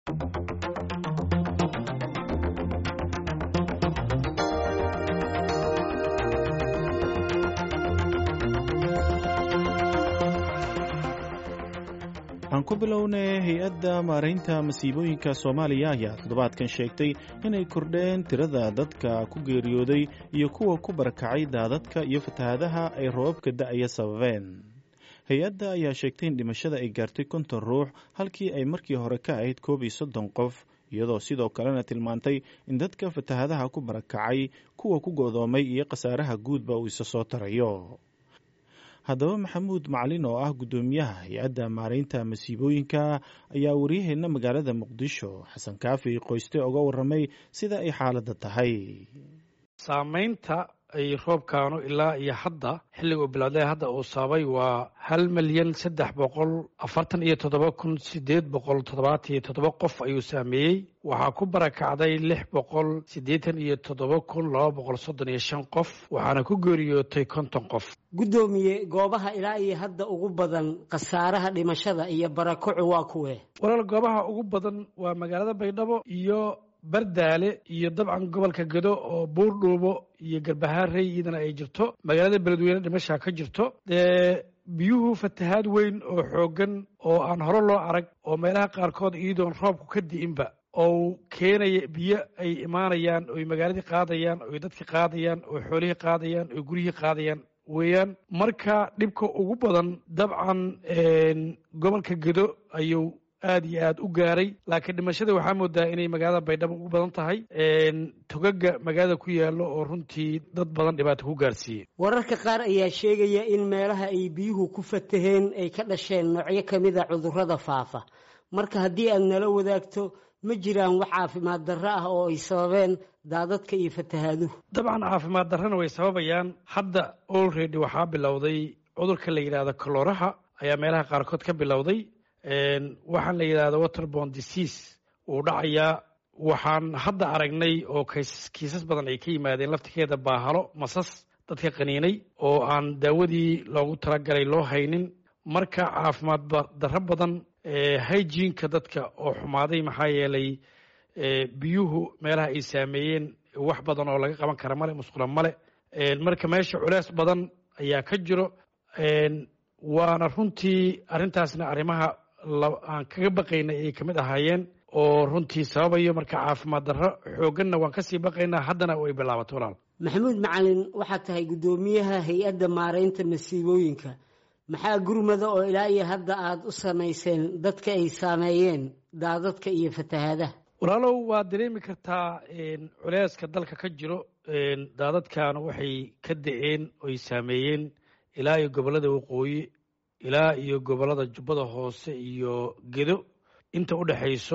aan ku bilownay hay-adda maaraynta masiibooyinka soomaaliya ayaa toddobaadkan sheegtay inay kordheen tirada dadka ku geeriyooday iyo kuwa ku barakacay daadadka iyo fatahaadaha ay roobabka da'aya sababeen hay-adda ayaa sheegtay in dhimashada ay gaartay konton ruux halkii ay markii hore ka ahayd koob iyo soddon qof iyadoo sidoo kalena tilmaantay in dadka fatahaadaha ku barakacay kuwa ku godoomay iyo khasaaraha guudba uu isa soo tarayo haddaba maxamuud macalin oo ah guddoomiyaha hay-adda maaraynta masiibooyinka ayaa waryaheena magaalada muqdisho xasan kaafi qoyste oga warramay sida ay xaaladda tahay saamaynta ay roobkaanu ilaa iyo hadda xilliga uu bilowday hadda uu sababay waa hal milyan saddex boqol afartan iyo toddoba kun sideed boqol toddobaatan iyo toddoba qof ayuu saameeyey waxaa ku barakacday lix boqol siddeetan iyo toddoba kun laba boqol soddon iyo shan qof waxaana ku geeriyootay konton qof guddoomiye goobaha ilaa iyo hadda ugu badan khasaaraha dhimashada iyo barakocu waa kuwe walaal goobaha ugu badan waa magaalada baydhabo iyo bardaale iyo dabcan gobolka gedo oo buurdhuubo iyo garbahaarey iyadana ay jirto magaalada beledweyne dhimashaa ka jirto dee biyuhu fatahaad weyn oo xooggan oo aan hore loo arag oo meelaha qaarkood iyadoon roobku ka di'inba oo keenaya biyo ay imaanayaan oy magaaladii qaadayaan oy dadki qaadayaan oo xoolihii qaadayaan oo guryihii qaadayaan weeyaan marka dhibka ugu badan dabcan gobolka gedo ayuu aad iyo aad u gaaray laakiin dhimashada waxaa moodaa inay magaalada baydhabo ugu badan tahay togaga magaalada ku yaalo oo runtii dad badan dhibaato ku gaarsiiyey wararka qaar ayaa sheegaya in meelaha ay biyuhu ku fataheen ay ka dhasheen noocyo kamid a cudurrada faafa marka haddii aad nala wadaagto ma jiraan wax caafimaad darro ah oo ay sababeen daadadka iyo fatahaaduhu dabcan caafimaad darrana way sababayaan hadda olredy waxaa bilowday cudurka la yidhahdo kalooraha ayaa meelaha qaarkood ka bilowday waxaan la yidhahda waterborn disease wuu dhacayaa waxaan hadda aragnay oo kiisas badan ay ka yimaadeen laftikeeda baahalo masas dadka qaniinay oo aan daawadii loogu talagalay loo haynin marka caafimaad darro badan hygienka dadka oo xumaaday maxaa yeelay biyuhu meelaha ay saameeyeen wax badan oo laga qaban kara male musqula male marka meesha culeys badan ayaa ka jiro waana runtii arrintaasna arrimaha aan kaga baqaynay ay kamid ahaayeen oo runtii sababayo marka caafimaad darro xoogganna waan kasii baqaynaa haddana way bilaabato walaal maxamuud macalin waxaad tahay guddoomiyaha hay-adda maaraynta masiibooyinka maxaa gurmada oo ilaa iyo hadda aada u samayseen dadka ay saameeyeen daadadka iyo fatahaadaha walaalow waad dareemi kartaa culeyska dalka ka jiro daadadkan waxay ka da-een oy saameeyeen ilaa iyo gobollada waqooyi ilaa iyo gobollada jubbada hoose iyo gedo inta u dhexayso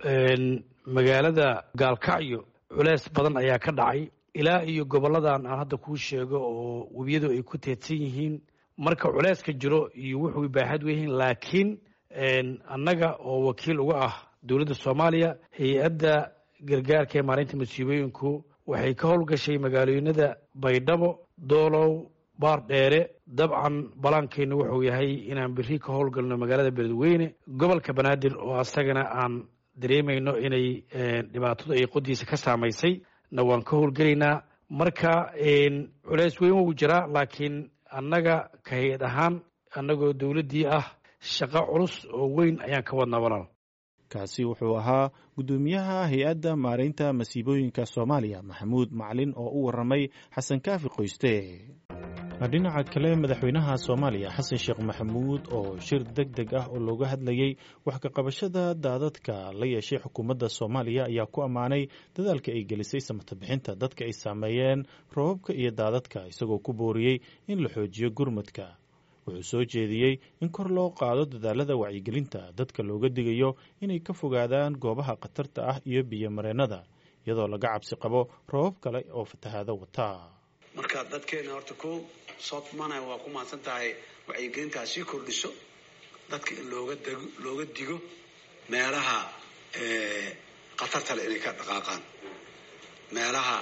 magaalada gaalkacyo culeys badan ayaa ka dhacay ilaa iyo gobolladan aan hadda kuu sheego oo webiyadu ay ku teedsan yihiin marka culeyska jiro iyo wuxuu baaxad weyihiin laakiin annaga oo wakiil uga ah dowladda soomaaliya hay-adda gargaarka ee maalinta masiibooyinku waxay ka howlgashay magaalooyinada baydhabo doolow baar dheere dabcan balaankeennu wuxuu yahay inaan biri ka howlgalno magaalada beledweyne gobolka banaadir oo asagana aan dareemayno inay dhibaatadu ay qodiisa ka saamaysay na waan ka howlgelaynaa marka culeys weyn wuu jiraa laakiin annaga ka hay-ad ahaan annagoo dowladdii ah shaqo culus oo weyn ayaan ka wadnaa walaal kaasi wuxuu ahaa guddoomiyaha hay-adda maaraynta masiibooyinka soomaaliya maxamuud macalin oo u warramay xasan kaafi qoyste dhinaca kale madaxweynaha soomaaliya xasan sheekh maxamuud oo shir deg deg ah oo looga hadlayey wax ka qabashada daadadka la yeeshay xukuumadda soomaaliya ayaa ku ammaanay dadaalka ay gelisay samata bixinta dadka ay saameeyeen roobabka iyo daadadka isagoo ku booriyey in la xoojiyo gurmadka wuxuu soo jeediyey in kor loo qaado dadaalada wacyigelinta dadka looga digayo inay ka fogaadaan goobaha khatarta ah iyo biyomareennada iyadoo laga cabsi qabo roobab kale oo fatahaado wata marka dadkeena horta ko sootmana waa ku mahadsan tahay wacyigelintaa sii kordhiso dadka in looga dego looga digo meelaha khatarta le inay ka dhaqaaqaan meelaha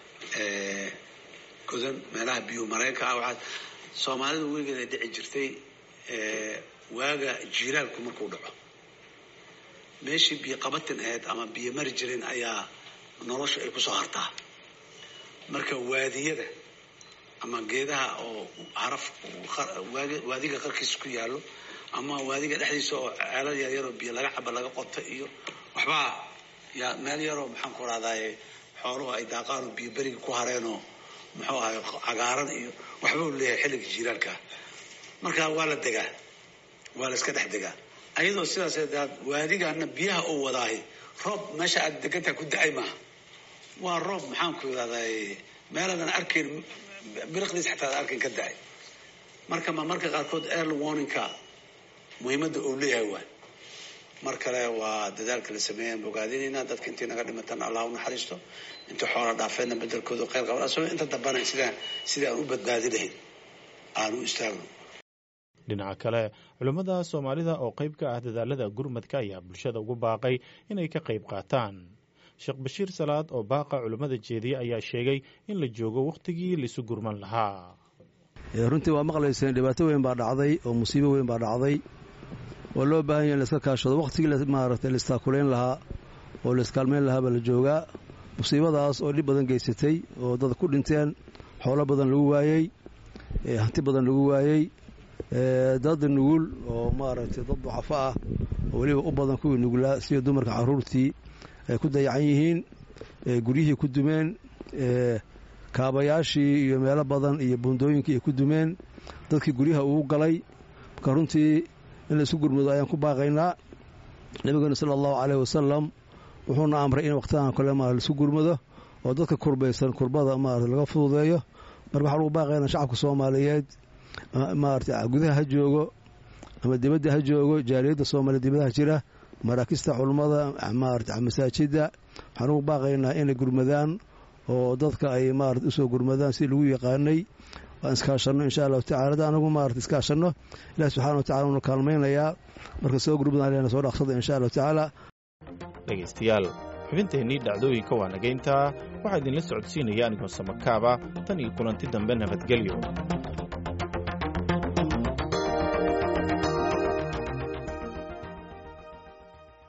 godan meelaha biyo mareenka ah waxaa soomaalida weligeed ay dhici jirtay waaga jiilaalku markuu dhaco meeshii biyo qabatin ahayd ama biyo mari jirin ayaa nolosha ay kusoo hartaa marka waadiyada ama geedaha oo haraf waadiga qarkiisa ku yaallo ama waadiga dhexdiisa oo ceelal yaryaroo biyo laga caba laga qoto iyo waxbaa yaa meel yaroo maxaan ku rahdaye xooluhu ay daaqaanoo biyo beriga ku hareenoo muxuu ahay cagaaran iyo waxba u leeyahay xilliga jiiraalka marka waa la degaa waa la iska dhex degaa ayadoo sidaas waadigana biyaha uu wadaahay roob meesha aad degantaha ku da-ay maaha waa roob maxaan ku irahday meeladan arkayn biriqdiis xataa ad arkayn ka da-ay marka ma marka qaarkood early warningka muhiimadda uu leeyahay waay mar kale waa dadaalka la sameeyan bogaadinayna dadka intii naga dhimatan allah u naxariisto inta xoola dhaafeedna bedelkooda khayr qaban asagoo inta dambana sidaan sidii aan u badbaadi lahayn aan u istaagno dhinaca kale culimmada soomaalida oo qayb ka ah dadaalada gurmadka ayaa bulshada ugu baaqay inay ka qayb qaataan sheekh bashiir salaad oo baaqa culimmada jeediye ayaa sheegay in la joogo wakhtigii laisu gurman lahaa runtii waa maqlayseen dhibaato weyn baa dhacday oo musiibo weyn baa dhacday oo loo baahan yaha in laiska kaashado wakhtigii maaragtay laistaakuleyn lahaa oo laiskaalmeyn lahaa baa la joogaa musiibadaas oo dhib badan geysatay oo dad ku dhinteen xoolo badan lagu waayey hanti badan lagu waayey dad nugul oo maaragtay dad ducafo ah oo weliba u badan kuwii nugulaa sida dumarka carruurtii ay ku dayacan yihiin guryihii ku dumeen kaabayaashii iyo meelo badan iyo buundooyinkii ay ku dumeen dadkii guryaha uu galay marka runtii in laisku gurmado ayaan ku baaqaynaa nabigeena sala allahu caleyh wasalam wuxuuna amray in waqtidan kale ma laisku gurmado oo dadka kurbaysan kurbada maarata laga fududeeyo marka waxaan ugu baaqaynaa shacabka soomaaliyeed maarata gudaha ha joogo ama dibadda ha joogo jaaliyadda soomaaliya dibadaha jira maraakista culummada maarata masaajidda waxaan ugu baaqaynaa inay gurmadaan oo dadka ay maarata usoo gurmadaan si lagu yaqaanay waan iskaashanno insha allahu tacala hadda anagu maarata iskaashanno ilahi subxana wa tacala uuna kaalmaynayaa marka soo gurmadaan leena soo dhaqsada insha allahu tacaala dhegaystayaal xubinteennii dhacdooyinka waa nagayntaa waxaa idinla socodsiinaya anigoo samakaaba tan iyo kulanti dambe nabadgelyo